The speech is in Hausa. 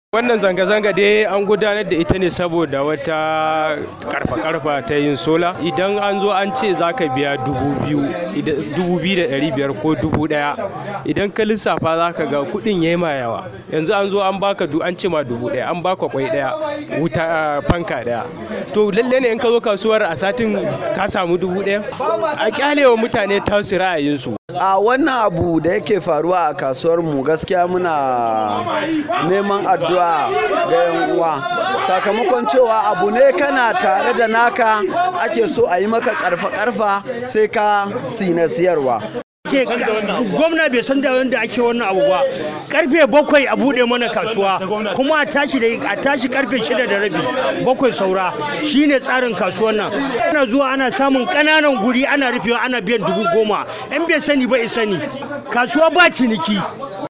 wannan zanga-zanga dai an gudanar da ita ne saboda wata karfa-karfa ta yin sola idan an zo an ce za ka biya dubu biyu dubu biyu da ɗari biyar ko dubu ɗaya idan ka lissafa za ka ga kuɗin ya ma yawa yanzu an zo an baka du an ce ma dubu ɗaya an baka kwai ɗaya wuta fanka ɗaya to lalle ne in ka zo kasuwar a satin ka samu dubu ɗaya a kyalewa mutane tasu ra'ayinsu a wannan abu da yake faruwa a kasuwar mu gaskiya muna neman addu'a ga yan uwa sakamakon cewa abu ne kana tare da naka ake so a yi maka karfa karfa sai ka sina siyarwa ke gwamna bai san da yadda ake wannan abu ba karfe bakwai a bude mana kasuwa kuma a tashi da a tashi karfe shida da rabi bakwai saura shine tsarin kasuwan nan ana zuwa ana samun kananan guri ana rufewa ana biyan dubu goma in bai sani ba sani kasuwa ba ciniki